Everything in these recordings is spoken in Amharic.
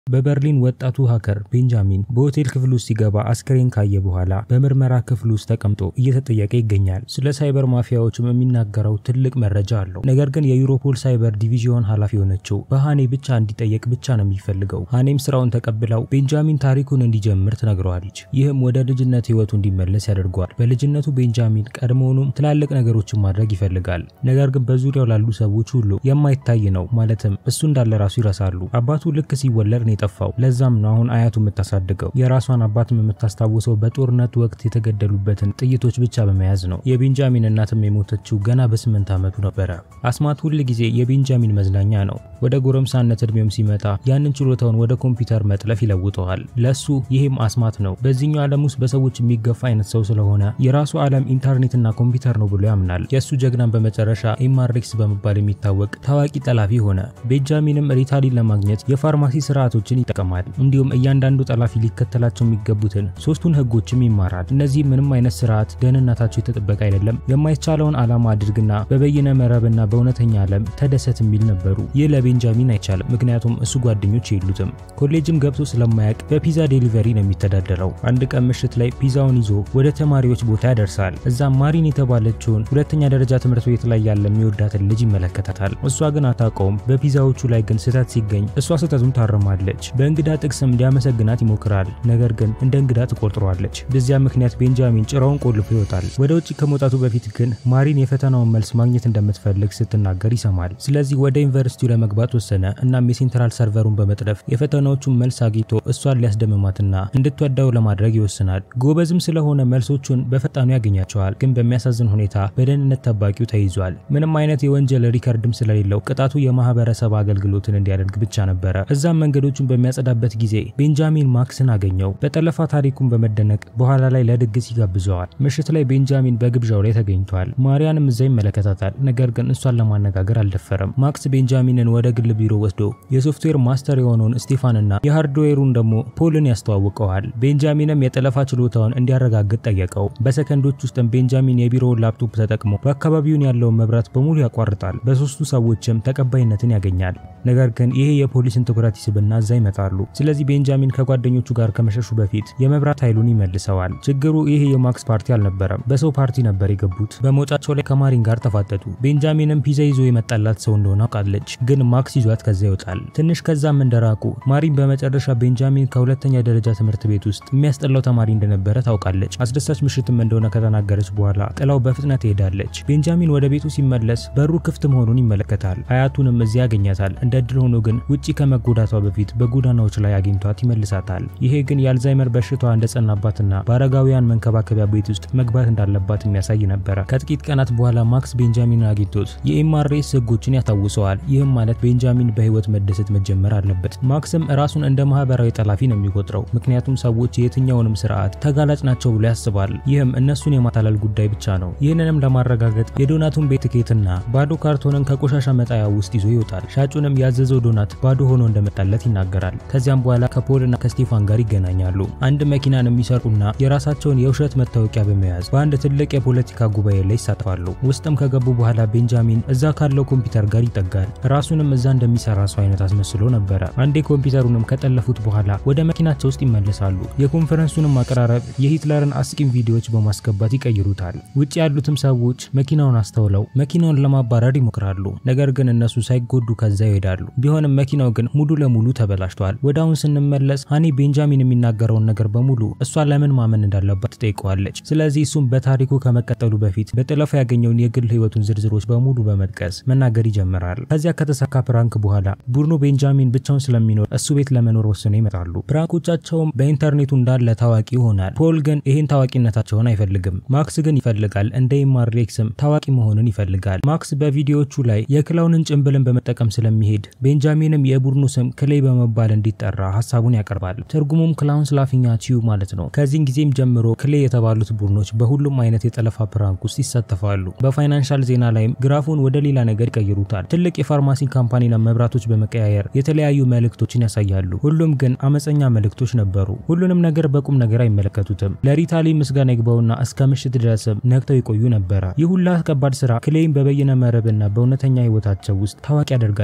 በበርሊን ወጣቱ ሃከር ቤንጃሚን በሆቴል ክፍል ውስጥ ሲገባ አስክሬን ካየ በኋላ በምርመራ ክፍል ውስጥ ተቀምጦ እየተጠየቀ ይገኛል። ስለ ሳይበር ማፊያዎችም የሚናገረው ትልቅ መረጃ አለው። ነገር ግን የዩሮፖል ሳይበር ዲቪዥን ኃላፊ የሆነችው በሃኔ ብቻ እንዲጠየቅ ብቻ ነው የሚፈልገው። ሃኔም ስራውን ተቀብለው ቤንጃሚን ታሪኩን እንዲጀምር ትነግረዋለች። ይህም ወደ ልጅነት ህይወቱ እንዲመለስ ያደርገዋል። በልጅነቱ ቤንጃሚን ቀድሞውኑም ትላልቅ ነገሮችን ማድረግ ይፈልጋል። ነገር ግን በዙሪያው ላሉ ሰዎች ሁሉ የማይታይ ነው። ማለትም እሱ እንዳለ ራሱ ይረሳሉ። አባቱ ልክ ሲወለድ የጠፋው ለዛም ነው አሁን አያቱ የምታሳድገው። የራሷን አባትም የምታስታውሰው በጦርነቱ ወቅት የተገደሉበትን ጥይቶች ብቻ በመያዝ ነው። የቤንጃሚን እናትም የሞተችው ገና በስምንት ዓመቱ ነበረ። አስማት ሁል ጊዜ የቤንጃሚን መዝናኛ ነው። ወደ ጎረምሳነት እድሜውም ሲመጣ ያንን ችሎታውን ወደ ኮምፒውተር መጥለፍ ይለውጠዋል። ለሱ ይሄም አስማት ነው። በዚህኛው ዓለም ውስጥ በሰዎች የሚገፋ አይነት ሰው ስለሆነ የራሱ ዓለም ኢንተርኔትና ኮምፒውተር ነው ብሎ ያምናል። የእሱ ጀግናን በመጨረሻ ኤምአርኤክስ በመባል የሚታወቅ ታዋቂ ጠላፊ ሆነ። ቤንጃሚንም ሪታሊን ለማግኘት የፋርማሲ ስርዓቶች ይጠቀማል። እንዲሁም እያንዳንዱ ጠላፊ ሊከተላቸው የሚገቡትን ሶስቱን ህጎችም ይማራል። እነዚህ ምንም አይነት ስርዓት ደህንነታቸው የተጠበቀ አይደለም፣ የማይቻለውን ዓላማ አድርግና በበይነ መረብና በእውነተኛ ዓለም ተደሰት የሚል ነበሩ። ይህ ለቤንጃሚን አይቻልም፣ ምክንያቱም እሱ ጓደኞች የሉትም። ኮሌጅም ገብቶ ስለማያውቅ በፒዛ ዴሊቨሪ ነው የሚተዳደረው። አንድ ቀን ምሽት ላይ ፒዛውን ይዞ ወደ ተማሪዎች ቦታ ያደርሳል። እዛም ማሪን የተባለችውን ሁለተኛ ደረጃ ትምህርት ቤት ላይ ያለ የሚወዳትን ልጅ ይመለከታታል። እሷ ግን አታውቀውም። በፒዛዎቹ ላይ ግን ስህተት ሲገኝ እሷ ስህተቱን ታርማለች። በእንግዳ ጥቅስም ሊያመሰግናት ይሞክራል። ነገር ግን እንደ እንግዳ ትቆጥረዋለች። በዚያ ምክንያት ቤንጃሚን ጭራውን ቆልፎ ይወጣል። ወደ ውጭ ከመውጣቱ በፊት ግን ማሪን የፈተናውን መልስ ማግኘት እንደምትፈልግ ስትናገር ይሰማል። ስለዚህ ወደ ዩኒቨርሲቲው ለመግባት ወሰነ። እናም የሴንትራል ሰርቨሩን በመጥለፍ የፈተናዎቹን መልስ አግኝቶ እሷን ሊያስደምማትና እንድትወዳው ለማድረግ ይወስናል። ጎበዝም ስለሆነ መልሶቹን በፈጣኑ ያገኛቸዋል። ግን በሚያሳዝን ሁኔታ በደህንነት ጠባቂው ተይዟል። ምንም አይነት የወንጀል ሪከርድም ስለሌለው ቅጣቱ የማህበረሰብ አገልግሎትን እንዲያደርግ ብቻ ነበረ። እዛም መንገዶቹን በሚያጸዳበት ጊዜ ቤንጃሚን ማክስን አገኘው። በጠለፋ ታሪኩን በመደነቅ በኋላ ላይ ለድግስ ይጋብዘዋል። ምሽት ላይ ቤንጃሚን በግብዣው ላይ ተገኝቷል። ማሪያንም እዛ ይመለከታታል። ነገር ግን እሷን ለማነጋገር አልደፈረም። ማክስ ቤንጃሚንን ወደ ግል ቢሮ ወስዶ የሶፍትዌር ማስተር የሆነውን ስቴፋንና የሃርድዌሩን ደግሞ ፖልን ያስተዋውቀዋል። ቤንጃሚንም የጠለፋ ችሎታውን እንዲያረጋግጥ ጠየቀው። በሰከንዶች ውስጥም ቤንጃሚን የቢሮውን ላፕቶፕ ተጠቅሞ በአካባቢውን ያለውን መብራት በሙሉ ያቋርጣል። በሶስቱ ሰዎችም ተቀባይነትን ያገኛል። ነገር ግን ይሄ የፖሊስን ትኩረት ይስብና እዛ ይመጣሉ። ስለዚህ ቤንጃሚን ከጓደኞቹ ጋር ከመሸሹ በፊት የመብራት ኃይሉን ይመልሰዋል። ችግሩ ይሄ የማክስ ፓርቲ አልነበረም፣ በሰው ፓርቲ ነበር የገቡት። በመውጫቸው ላይ ከማሪን ጋር ተፋጠጡ። ቤንጃሚንም ፒዛ ይዞ የመጣላት ሰው እንደሆነ አውቃለች፣ ግን ማክስ ይዟት ከዛ ይወጣል። ትንሽ ከዛም እንደራቁ ማሪን በመጨረሻ ቤንጃሚን ከሁለተኛ ደረጃ ትምህርት ቤት ውስጥ የሚያስጠላው ተማሪ እንደነበረ ታውቃለች። አስደሳች ምሽትም እንደሆነ ከተናገረች በኋላ ጥላው በፍጥነት ትሄዳለች። ቤንጃሚን ወደ ቤቱ ሲመለስ በሩ ክፍት መሆኑን ይመለከታል። አያቱንም እዚያ ያገኛታል። እንደ እድል ሆኖ ግን ውጪ ከመጎዳቷ በፊት በጎዳናዎች ላይ አግኝቷት ይመልሳታል። ይሄ ግን የአልዛይመር በሽታዋ እንደጸናባትና በአረጋውያን መንከባከቢያ ቤት ውስጥ መግባት እንዳለባት የሚያሳይ ነበረ። ከጥቂት ቀናት በኋላ ማክስ ቤንጃሚንን አግኝቶት የኤምአርኤስ ህጎችን ያስታውሰዋል። ይህም ማለት ቤንጃሚን በህይወት መደሰት መጀመር አለበት። ማክስም ራሱን እንደ ማህበራዊ ጠላፊ ነው የሚቆጥረው፣ ምክንያቱም ሰዎች የትኛውንም ስርዓት ተጋላጭ ናቸው ብሎ ያስባል። ይህም እነሱን የማታለል ጉዳይ ብቻ ነው። ይህንንም ለማረጋገጥ የዶናቱን ቤት ትኬትና ባዶ ካርቶንን ከቆሻሻ መጣያ ውስጥ ይዞ ይወጣል። ሻጩንም ያዘዘው ዶናት ባዶ ሆኖ እንደመጣለት ይናገራል። ከዚያም በኋላ ከፖልና ከስቴፋን ጋር ይገናኛሉ። አንድ መኪናን የሚሰርቁና የራሳቸውን የውሸት መታወቂያ በመያዝ በአንድ ትልቅ የፖለቲካ ጉባኤ ላይ ይሳተፋሉ። ውስጥም ከገቡ በኋላ ቤንጃሚን እዛ ካለው ኮምፒውተር ጋር ይጠጋል። ራሱንም እዛ እንደሚሰራ ሰው አይነት አስመስሎ ነበረ። አንዴ ኮምፒውተሩንም ከጠለፉት በኋላ ወደ መኪናቸው ውስጥ ይመለሳሉ። የኮንፈረንሱንም አቀራረብ የሂትለርን አስቂም ቪዲዮዎች በማስገባት ይቀይሩታል። ውጭ ያሉትም ሰዎች መኪናውን አስተውለው መኪናውን ለማባረር ይሞክራሉ። ነገር ግን እነሱ ሳይጎዱ ከዛ ይሄዳሉ። ቢሆንም መኪናው ግን ሙሉ ለሙሉ ተበላሽቷል። ወደ አሁን ስንመለስ ሃኒ ቤንጃሚን የሚናገረውን ነገር በሙሉ እሷ ለምን ማመን እንዳለባት ትጠይቀዋለች። ስለዚህ እሱም በታሪኩ ከመቀጠሉ በፊት በጠለፋ ያገኘውን የግል ህይወቱን ዝርዝሮች በሙሉ በመጥቀስ መናገር ይጀምራል። ከዚያ ከተሳካ ፕራንክ በኋላ ቡድኑ ቤንጃሚን ብቻውን ስለሚኖር እሱ ቤት ለመኖር ወስነው ይመጣሉ። ፕራንኮቻቸውም በኢንተርኔቱ እንዳለ ታዋቂ ይሆናል። ፖል ግን ይህን ታዋቂነታቸውን አይፈልግም። ማክስ ግን ይፈልጋል። እንደ ኤምአርኤክስም ታዋቂ መሆንን ይፈልጋል። ማክስ በቪዲዮዎቹ ላይ የክላውንን ጭንብልን በመጠቀም ስለሚሄድ ቤንጃሚንም የቡድኑ ስም ክሌይ በመባል እንዲጠራ ሀሳቡን ያቀርባል። ትርጉሙም ክላውንስ ላፊንግ አት ዩ ማለት ነው። ከዚህን ጊዜም ጀምሮ ክሌይ የተባሉት ቡድኖች በሁሉም አይነት የጠለፋ ፕራንክ ውስጥ ይሳተፋሉ። በፋይናንሻል ዜና ላይም ግራፉን ወደ ሌላ ነገር ይቀይሩታል። ትልቅ የፋርማሲ ካምፓኒና መብራቶች በመቀያየር የተለያዩ መልእክቶችን ያሳያሉ። ሁሉም ግን አመፀኛ መልእክቶች ነበሩ። ሁሉንም ነገር በቁም ነገር አይመለከቱትም። ለሪታሊ ምስጋና ይግባውና እስከ ምሽት ድረስም ነግተው ይቆዩ ነበረ። ይህ ሁላ ከባድ ስራ ክሌይም በበይነ መረብና በእውነተኛ ህይወታቸው ውስጥ ታዋቂ ያደርጋቸዋል።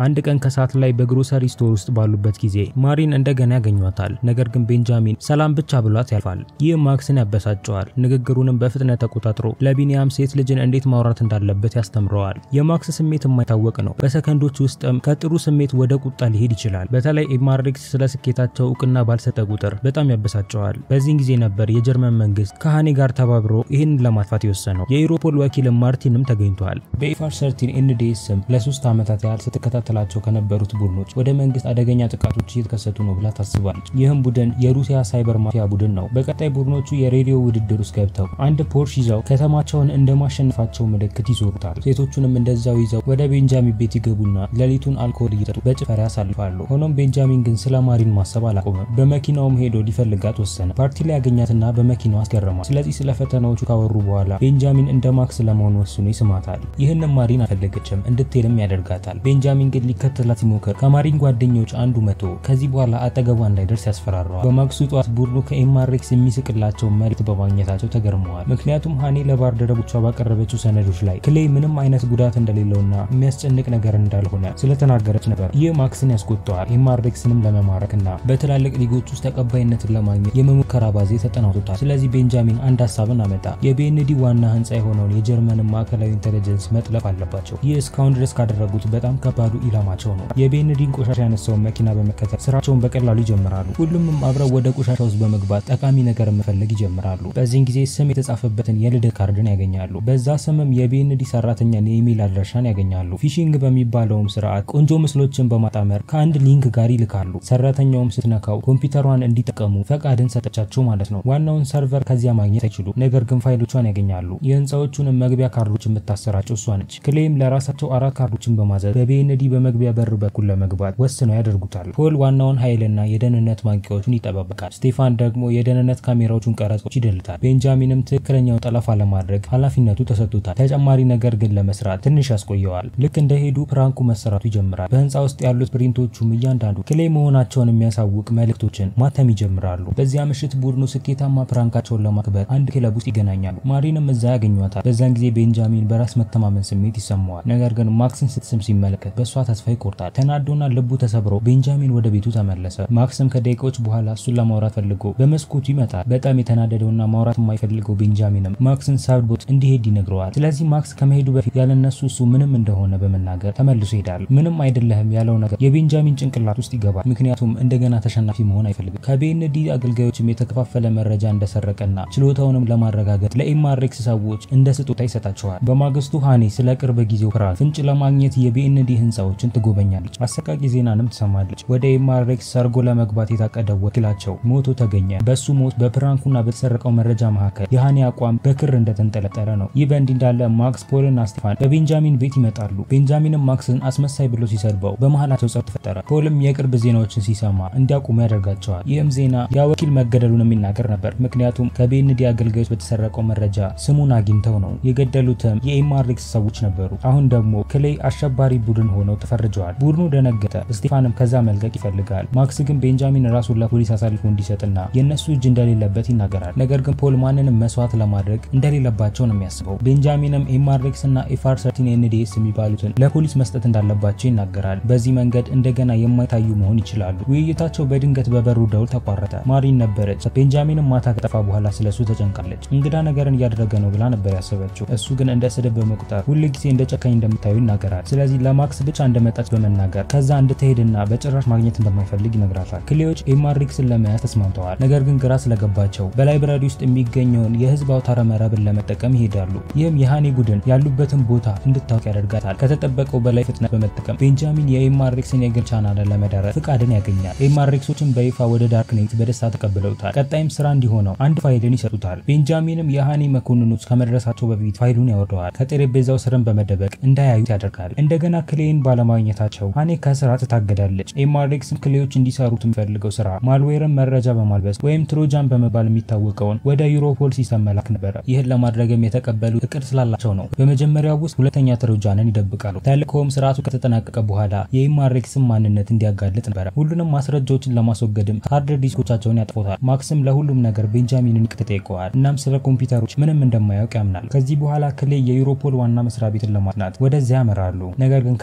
አንድ ቀን ከሰዓት ላይ በግሮሰሪ ስቶር ውስጥ ባሉበት ጊዜ ማሪን እንደገና ያገኟታል። ነገር ግን ቤንጃሚን ሰላም ብቻ ብሏት ያልፋል። ይህ ማክስን ያበሳጨዋል። ንግግሩንም በፍጥነት ተቆጣጥሮ ለቢኒያም ሴት ልጅን እንዴት ማውራት እንዳለበት ያስተምረዋል። የማክስ ስሜት የማይታወቅ ነው። በሰከንዶች ውስጥም ከጥሩ ስሜት ወደ ቁጣ ሊሄድ ይችላል። በተለይ ኤማሬክስ ስለ ስኬታቸው እውቅና ባልሰጠ ቁጥር በጣም ያበሳጨዋል። በዚህን ጊዜ ነበር የጀርመን መንግስት ከሃኔ ጋር ተባብሮ ይህንን ለማጥፋት የወሰነው። የኢሮፖል ወኪል ማርቲንም ተገኝቷል። በኢፋር ሰርቲን ኤንዲኤስ ስም ለሶስት ዓመታት ያህል ስትከታተላቸው ከነበሩት ቡድኖች ወደ መንግስት አደገኛ ጥቃቶች እየተከሰቱ ነው ብላ ታስባለች። ይህም ቡድን የሩሲያ ሳይበር ማፊያ ቡድን ነው። በቀጣይ ቡድኖቹ የሬዲዮ ውድድር ውስጥ ገብተው አንድ ፖርሽ ይዘው ከተማቸውን እንደማሸነፋቸው ምልክት ይዞሩታል። ሴቶቹንም እንደዛው ይዘው ወደ ቤንጃሚን ቤት ይገቡና ሌሊቱን አልኮል እየጠጡ በጭፈራ ያሳልፋሉ። ሆኖም ቤንጃሚን ግን ስለ ማሪን ማሰብ አላቆመም። በመኪናውም ሄዶ ሊፈልጋት ወሰነ። ፓርቲ ላይ ያገኛትና በመኪናው አስገረማል። ስለዚህ ስለ ፈተናዎቹ ካወሩ በኋላ ቤንጃሚን እንደ ማክስ ለመሆን ወስኖ ይስማታል። ይህንም ማሪን አልፈለገችም፣ እንድትሄድም ያደርጋታል። ቤንጃሚን ግን ሊከተላት ሲሞክር ከማሪን ጓደኞች አንዱ መቶ ከዚህ በኋላ አጠገቧ እንዳይደርስ ያስፈራረዋል። በማግስቱ ጠዋት ቡድኑ ከኤማሬክስ የሚስቅላቸው መልእክት በማግኘታቸው ተገርመዋል። ምክንያቱም ሃኔ ለባልደረቦቿ ባቀረበችው ሰነዶች ላይ ክሌይ ምንም አይነት ጉዳት እንደሌለውና የሚያስጨንቅ ነገር እንዳልሆነ ስለተናገረች ነበር። ይህ ማክስን ያስቆጠዋል። ኤማሬክስንም ለመማረክና በትላልቅ ሊጎች ውስጥ ተቀባይነትን ለማግኘት የመሞከር አባዜ ተጠናውቶታል። ስለዚህ ቤንጃሚን አንድ ሀሳብን አመጣ። የቢኤንዲ ዋና ህንፃ የሆነውን የጀርመንን ማዕከላዊ ኢንቴሊጀንስ መጥለፍ አለባቸው። ይህ እስካሁን ድረስ ካደረጉት በጣም ከባዱ ኢላማቸው ነው። የቢኤንዲን ቆሻሻ ያነሳውን መኪና በመከተል ስራቸውን በቀላሉ ይጀምራሉ። ሁሉም አብረው ወደ ቆሻሻ ውስጥ በመግባት ጠቃሚ ነገር መፈለግ ይጀምራሉ። በዚህን ጊዜ ስም የተጻፈበትን የልደት ካርድን ያገኛሉ። በዛ ስምም የቢኤንዲ ሰራተኛን የኢሜል አድራሻን ያገኛሉ። ፊሽንግ በሚባለውም ስርዓት ቆንጆ ምስሎችን በማጣመር ከአንድ ሊንክ ጋር ይልካሉ። ሰራተኛውም ስትነካው ኮምፒውተሯን እንዲጠቀሙ ፈቃድን ሰጠቻቸው ማለት ነው። ዋናውን ሰርቨር ከዚያ ማግኘት አይችሉም። ነገር ግን ፋይሎቿን ያገኛሉ። የህንፃዎቹንም መግቢያ ካርዶች የምታሰራጨው እሷ ነች። ክሌም ለራሳቸው አራት ካርዶችን በማዘዝ በቢኤንዲ በመግቢያ በር በኩል ለመግባት ወስነው ያደርጉታል። ፖል ዋናውን ኃይልና የደህንነት ማንቂያዎቹን ይጠባበቃል። ስቴፋን ደግሞ የደህንነት ካሜራዎቹን ቀረጾች ይደልታል። ቤንጃሚንም ትክክለኛውን ጠለፋ ለማድረግ ኃላፊነቱ ተሰጥቶታል። ተጨማሪ ነገር ግን ለመስራት ትንሽ ያስቆየዋል። ልክ እንደሄዱ ፕራንኩ መሰራቱ ይጀምራል። በህንፃ ውስጥ ያሉት ፕሪንቶቹም እያንዳንዱ ክሌ መሆናቸውን የሚያሳውቅ መልእክቶችን ማተም ይጀምራሉ። በዚያ ምሽት ቡድኑ ስኬታማ ፕራንካቸውን ለማክበር አንድ ክለብ ውስጥ ይገናኛሉ። ማሪንም እዛ ያገኟታል። በዛን ጊዜ ቤንጃሚን በራስ መተማመን ስሜት ይሰማዋል። ነገር ግን ማክስን ስትስም ሲመለከት በእሷ ተስፋ ይቆርጣል። ተናዶና ልቡ ተሰብሮ ቤንጃሚን ወደ ቤቱ ተመለሰ። ማክስም ከደቂቃዎች በኋላ እሱን ለማውራት ፈልጎ በመስኮቱ ይመጣል። በጣም የተናደደውና ማውራት የማይፈልገው ቤንጃሚንም ማክስን ሳብቦት እንዲሄድ ይነግረዋል። ስለዚህ ማክስ ከመሄዱ በፊት ያለነሱ እሱ ምንም እንደሆነ በመናገር ተመልሶ ይሄዳል። ምንም አይደለህም ያለው ነገር የቤንጃሚን ጭንቅላት ውስጥ ይገባል። ምክንያቱም እንደገና ተሸናፊ መሆን አይፈልግም። ከቤንዲ አገልጋዮችም የተከፋፈለ መረጃ እንደሰረቀና ችሎታውንም ለማረጋገጥ ለኤማሬክስ ሰዎች እንደ ስጦታ ይሰጣቸዋል። በማግስቱ ሃኔ ስለ ቅርብ ጊዜው ፕራንክ ፍንጭ ለማግኘት የቢኤንዲ ህንፃዎችን ትጎበኛለች። አሰቃቂ ዜናንም ትሰማለች። ወደ ኤማሬክስ ሰርጎ ለመግባት የታቀደው ወኪላቸው ሞቶ ተገኘ። በሱ ሞት በፕራንኩና በተሰረቀው መረጃ መካከል የሃኔ አቋም በክር እንደተንጠለጠለ ነው። ይህ በእንዲህ እንዳለ ማክስ፣ ፖልና ስቴፋን በቤንጃሚን ቤት ይመጣሉ። ቤንጃሚንም ማክስን አስመሳይ ብሎ ሲሰድበው በመሃላቸው ጸብ ተፈጠረ። ፖልም የቅርብ ዜናዎችን ሲሰማ እንዲያቆሙ ያደርጋቸዋል። ይህም ዜና ያ ወኪል መገደሉን የሚናገር ነበር። ምክንያቱም ከቤንዲ አገልጋዮች በተሰረቀው መረጃ ስሙን አግኝተው ነው። የገደሉትም የኤማሬክስ ሰዎች ነበሩ። አሁን ደግሞ ክሌይ አሸባሪ ቡድን ሆነው ተፈርጀዋል። ቡድኑ ደነገጠ። ስቴፋንም ከዛ መልቀቅ ይፈልጋል። ማክስ ግን ቤንጃሚን ራሱን ለፖሊስ አሳልፎ እንዲሰጥና የእነሱ እጅ እንደሌለበት ይናገራል። ነገር ግን ፖል ማንንም መስዋዕት ለማድረግ እንደሌለባቸው ነው የሚያስበው። ቤንጃሚንም ኤማሬክስ እና ኤፋር ሰርቲን ኤንዲኤስ የሚባሉትን ለፖሊስ መስጠት እንዳለባቸው ይናገራል። በዚህ መንገድ እንደገና የማይታዩ መሆን ይችላሉ። ውይይታቸው በድንገት በበሩ ደውል ተቋረጠ። ማሪን ነበረች። ቤንጃሚንም ማታ ከጠፋ በኋላ ስለሱ ተጨንቃለች። እንግዳ ነገርን እያደረገ ነው ብላ ነበር ያሰበችው። እሱ ግን እንደ ስድብ በመቁጠር ሁል ጊዜ እንደ ጨካኝ እንደምታዩ ይናገራል። ስለዚህ ለማክስ ብቻ እንደመጣች በመናገር ከዛ እንድትሄድና በጭራሽ ማግኘት እንደማይፈልግ ይነግራታል። ክሌዎች ኤማሬክስን ለመያዝ ተስማምተዋል። ነገር ግን ግራ ስለገባቸው በላይብራሪ ውስጥ የሚገኘውን የህዝብ አውታረ መረብን ለመጠቀም ይሄዳሉ። ይህም የሃኔ ቡድን ያሉበትን ቦታ እንድታውቅ ያደርጋታል። ከተጠበቀው በላይ ፍጥነት በመጠቀም ቤንጃሚን የኤማሬክስን የግል ቻናልን ለመዳረስ ፍቃድን ያገኛል። ኤማሬክሶችን በይፋ ወደ ዳርክኔት በደስታ ተቀብለውታል። ቀጣይም ስራ እንዲሆነው አንድ ፋይልን ይሰጡታል። ቤንጃሚንም የሃኔ መኮንኖች ከመድረሳቸው በፊት ፋይሉን ያወርደዋል። ከጠረጴዛው ስርን በመደበቅ እንዳያዩት ያደርጋል። እንደገና ክሌይን ባለማግኘታቸው ሃኔ ከስራ ትታገዳለች። ኤማሬክስም ክሌዎች እንዲሰሩት የሚፈልገው ስራ ማልዌርን መረጃ በማልበስ ወይም ትሮጃን በመባል የሚታወቀውን ወደ ዩሮፖል ሲስተም መላክ ነበረ። ይህን ለማድረግም የተቀበሉት እቅድ ስላላቸው ነው። በመጀመሪያው ውስጥ ሁለተኛ ትሮጃንን ይደብቃሉ። ተልእኮውም ስርዓቱ ከተጠናቀቀ በኋላ የኤማሬክስን ማንነት እንዲያጋልጥ ነበረ። ሁሉንም ማስረጃዎችን ለማስወገድም ሃርድ ዲስኮቻቸውን ያጥፎታል። ማክስም ለሁሉም ነገር ቤንጃሚንን ይቅርታ ይጠይቀዋል። እናም ስለ ኮምፒውተሮች ምንም እንደማያውቅ ያምናል። ከዚህ በኋላ ክሌ የዩሮፖል ዋና መስሪያ ቤትን ለማጥናት ወደዚያ ያመራሉ። ነገር ግን ከተለመዱ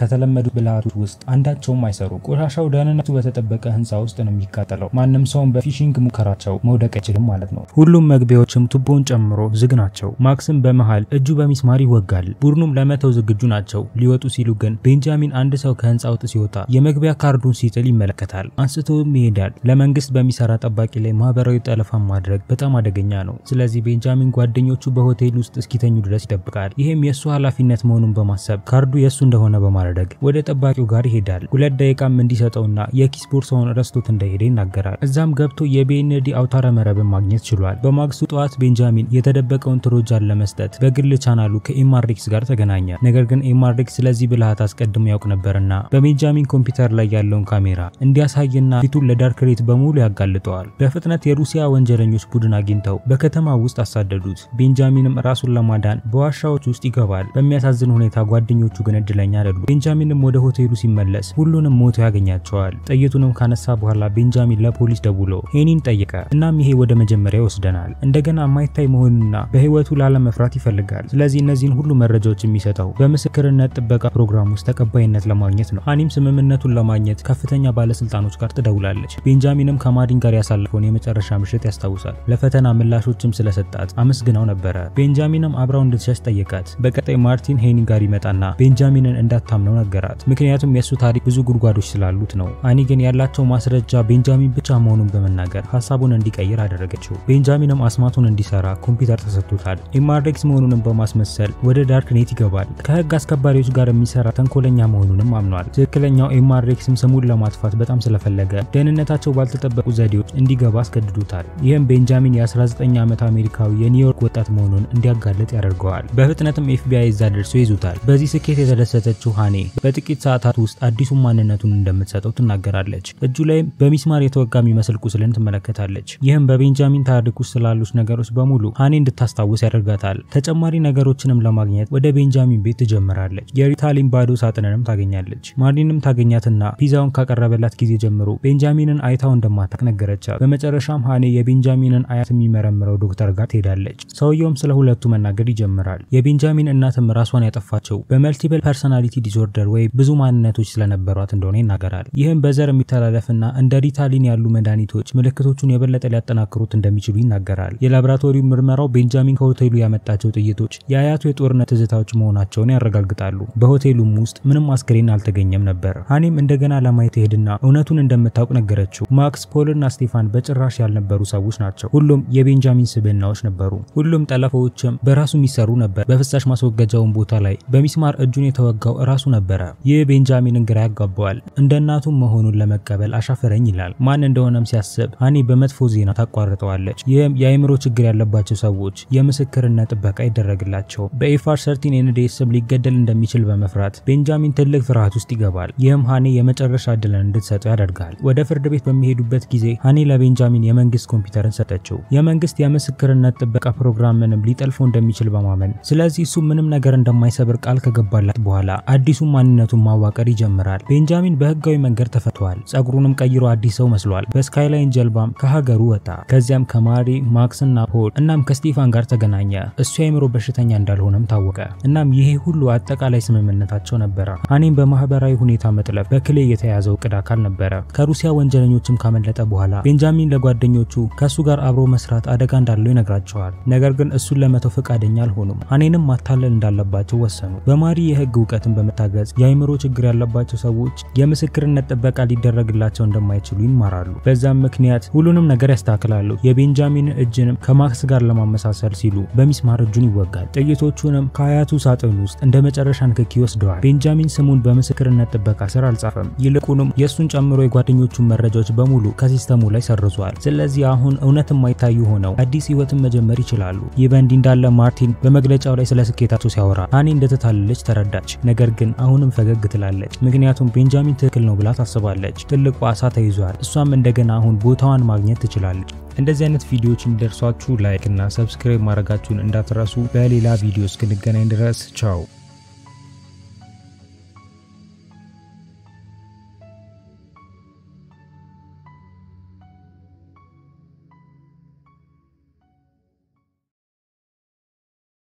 ብልሃቶች ውስጥ አንዳቸውም አይሰሩ። ቆሻሻው ደህንነቱ በተጠበቀ ህንፃ ውስጥ ነው የሚቃጠለው። ማንም ሰውን በፊሽንግ ሙከራቸው መውደቅ አይችልም ማለት ነው። ሁሉም መግቢያዎችም ቱቦን ጨምሮ ዝግ ናቸው። ማክስም በመሃል እጁ በሚስማር ይወጋል። ቡድኑም ለመተው ዝግጁ ናቸው። ሊወጡ ሲሉ ግን ቤንጃሚን አንድ ሰው ከህንፃ ውጥ ሲወጣ የመግቢያ ካርዱን ሲጥል ይመለከታል። አንስቶም ይሄዳል። ለመንግስት በሚሰራ ጠባቂ ላይ ማህበራዊ ጠለፋን ማድረግ በጣም አደገኛ ነው። ስለዚህ ቤንጃሚን ጓደኞቹ በሆቴል ውስጥ እስኪተኙ ድረስ ይጠብቃል። ይህም የእሱ ኃላፊነት መሆኑን በማሰብ ካርዱ የእሱ እንደሆነ በማድረግ ወደ ጠባቂው ጋር ይሄዳል። ሁለት ደቂቃም እንዲሰጠውና የኪስ ቦርሳውን ረስቶት እንደሄደ ይናገራል። እዛም ገብቶ የቢኤንዲ አውታረ መረብን ማግኘት ችሏል። በማግስቱ ጠዋት ቤንጃሚን የተደበቀውን ትሮጃን ለመስጠት በግል ቻናሉ ከኤምአርኤክስ ጋር ተገናኘ። ነገር ግን ኤምአርኤክስ ስለዚህ ብልሃት አስቀድሞ ያውቅ ነበርና በቤንጃሚን ኮምፒውተር ላይ ያለውን ካሜራ እንዲያሳይና ፊቱን ለዳርክሬት በሙሉ ያጋልጠዋል። በፍጥነት የሩሲያ ወንጀለኞች ቡድን አግኝተው በከተማ ውስጥ አሳደዱት። ቤንጃሚንም ራሱን ለማዳን በዋሻዎች ውስጥ ይገባል። በሚያሳዝን ሁኔታ ጓደኞቹ ግን እድለኛ አይደሉም። ቤንጃሚንም ወደ ሆቴሉ ሲመለስ ሁሉንም ሞቶ ያገኛቸዋል። ጥይቱንም ካነሳ በኋላ ቤንጃሚን ለፖሊስ ደውሎ ሄኒን ጠየቀ። እናም ይሄ ወደ መጀመሪያ ይወስደናል። እንደገና የማይታይ መሆኑና በህይወቱ ላለመፍራት ይፈልጋል። ስለዚህ እነዚህን ሁሉ መረጃዎች የሚሰጠው በምስክርነት ጥበቃ ፕሮግራም ውስጥ ተቀባይነት ለማግኘት ነው። ሃኒም ስምምነቱን ለማግኘት ከፍተኛ ባለስልጣኖች ጋር ትደውላለች። ቤንጃሚንም ከማዲን ጋር ያሳለፈውን የመጨረሻ ምሽት ያስታውሳል። ለፈተና ምላሾችም ስለሰጣት አመስግናው ነበረ። ቤንጃሚንም አብራው እንድትሸሽ ጠየቃት። በቀጣይ ማርቲን ሄኒ ጋር ይመጣና ቤንጃሚንን እንዳታምነው ነገራት። ምክንያቱም የእሱ ታሪክ ብዙ ጉድጓዶች ስላሉት ነው። ሃኒ ግን ያላቸው ማስረጃ ቤንጃሚን ብቻ መሆኑን በመናገር ሀሳቡን እንዲቀይር አደረገችው። ቤንጃሚንም አስማቱን እንዲሰራ ኮምፒውተር ተሰጥቶታል። ኤምአርኤክስ መሆኑንም በማስመሰል ወደ ዳርክኔት ይገባል። ከህግ አስከባሪዎች ጋር የሚሰራ ተንኮለኛ መሆኑንም አምኗል። ትክክለኛው ኤምአርኤክስም ስሙን ለማጥፋት በጣም ስለፈለገ ደህንነታቸው ባልተጠበቁ ዘዴዎች እንዲገባ አስገድዶታል። ይህም ቤንጃሚን የ19 ዓመት አሜሪካዊ የኒውዮርክ ወጣት መሆኑን እንዲያጋለጥ ያደርገዋል። በፍጥነትም ኤፍቢአይ እዛ ደርሶ ይዙታል። በዚህ ስኬት የተደሰተችው ሃኔ በጥቂት ሰዓታት ውስጥ አዲሱን ማንነቱን እንደምትሰጠው ትናገራለች። እጁ ላይም በሚስማር የተወጋ የሚመስል ቁስልን ትመለከታለች። ይህም በቤንጃሚን ታሪክ ውስጥ ስላሉት ነገሮች በሙሉ ሃኔ እንድታስታውስ ያደርጋታል። ተጨማሪ ነገሮችንም ለማግኘት ወደ ቤንጃሚን ቤት ትጀምራለች። የሪታሊን ባዶ ሳጥንንም ታገኛለች። ማርሊንም ታገኛትና ፒዛውን ካቀረበላት ጊዜ ጀምሮ ቤንጃሚንን አይታው እንደማታውቅ ነገረቻት። በመጨረሻም ሃኔ የቤንጃሚንን አያት የሚመረምረው ዶክተር ጋር ትሄዳለች። ሰውየውም ስለ ሁለቱ መናገር ይጀምራል። የቤንጃሚን እናትም ራሷን ያጠፋቸው በመልቲፕል ፐርሶናሊቲ ዲስኦርደር ወይም ብዙ ማንነቶች ስለነበሯት እንደሆነ ይናገራል። ይህም በዘር የሚተላለፍና እንደ ሪታሊን ያሉ መድኃኒቶች ምልክቶቹን የበለጠ ሊያጠናክሩት እንደሚችሉ ይናገራል። የላቦራቶሪው ምርመራው ቤንጃሚን ከሆቴሉ ያመጣቸው ጥይቶች የአያቱ የጦርነት ትዝታዎች መሆናቸውን ያረጋግጣሉ። በሆቴሉም ውስጥ ምንም አስክሬን አልተገኘም ነበር። ሃኔም እንደገና ለማየት ሄድና እውነቱን እንደምታውቅ ነገረችው። ማክስ፣ ፖልና ስቴፋን በጭራሽ ያልነበሩ ሰዎች ናቸው። ሁሉም የቤንጃሚን ስብዕናዎች ነበሩ። ሁሉም ጠለፋዎችም በራሱ የሚሰሩ ነበር። በፍሳሽ ማስወገጃውን ቦታ ላይ በሚስማር እጁን የተወጋው እራሱ ነበረ። ይህ ቤንጃሚንን ግራ ያጋባዋል። እንደ እናቱም መሆኑን ለመቀበል አሻፈረኝ ይላል። ማን እንደሆነም ሲያስብ ሃኔ በመጥፎ ዜና ታቋርጠዋለች። ይህም የአእምሮ ችግር ያለባቸው ሰዎች የምስክርነት ጥበቃ ይደረግላቸው። በኤፋር ሰርቲን ኤንዴስ ስም ሊገደል እንደሚችል በመፍራት ቤንጃሚን ትልቅ ፍርሃት ውስጥ ይገባል። ይህም ሃኔ የመጨረሻ እድልን እንድትሰጠው ያደርጋል። ወደ ፍርድ ቤት በሚሄዱበት ጊዜ ሃኔ ለቤንጃሚን የመንግስት ኮምፒውተርን ሰጠችው። የመንግስት የምስክርነት ጥበቃ ፕሮግራምንም ሊጠልፈው እንደሚችል በማመን ስለዚህ እሱ ምንም ነገር እንደማይሰብር ቃል ከገባላት በኋላ አዲሱን ማንነቱን ማዋቀር ይጀምራል። ቤንጃሚን በህጋዊ መንገድ ተፈቷል። ጸጉሩንም ቀይሮ አዲስ ሰው መስሏል። በስካይላይን ጀልባም ከሀገሩ ወጣ። ከዚያም ከማሪ ማክስና ፖል እናም ከስቲፋን ጋር ተገናኘ። እሱ የአእምሮ በሽተኛ እንዳልሆነም ታወቀ። እናም ይሄ ሁሉ አጠቃላይ ስምምነታቸው ነበረ። ሃኔም በማህበራዊ ሁኔታ መጥለፍ በክሌ የተያዘው እቅድ አካል ነበረ። ከሩሲያ ወንጀለኞችም ካመለጠ በኋላ ቤንጃሚን ለጓደኞቹ ከእሱ ጋር አብሮ መስራት አደጋ እንዳለው ይነግራቸዋል። ነገር ግን እሱን ለመተው ፈቃደኛ አልሆኑም። ሃኔንም ማታለል እንዳለባቸው ወሰኑ። በማሪ የህግ እውቀትን በመታገዝ የአእምሮ ችግር ያለባቸው ሰዎች የምስክርነት ጥበቃ ሊደረግላቸው እንደማይችሉ ይማራሉ። በዛም ምክንያት ሁሉንም ነገር ያስተካክላሉ። የቤንጃሚንን እጅንም ከማክስ ጋር ለማመሳሰል ሲሉ በሚስማር እጁን ይወጋል። ጥይቶቹንም ከአያቱ ሳጥን ውስጥ እንደ መጨረሻ ንክኪ ወስደዋል። ቤንጃሚን ስሙን በምስክርነት ጥበቃ ስር አልጻፈም። ይልቁንም የእሱን ጨምሮ የጓደኞቹን መረጃዎች በሙሉ ከሲስተሙ ላይ ሰርዟል። ስለዚህ አሁን እውነት የማይታዩ ሆነው አዲስ ህይወትን መጀመር ይችላሉ። ይህ በእንዲህ እንዳለ ማርቲን በመግለጫው ላይ ስለ ስኬታቸው ሲያወራ ሃኔ እንደተታለለች ተረዳች። ነገር ግን አሁንም ፈገግ ትላለች። ምክንያቱም ቤንጃሚን ትክክል ነው ብላ ታስባለች። ትልቁ አሳ ተይዟል። እሷም እንደገና አሁን ቦታዋን ማግኘት ትችላለች። እንደዚህ አይነት ቪዲዮዎች እንዲደርሷችሁ ላይክ እና ሰብስክራይብ ማድረጋችሁን እንዳትረሱ። በሌላ ቪዲዮ እስክንገናኝ ድረስ ቻው።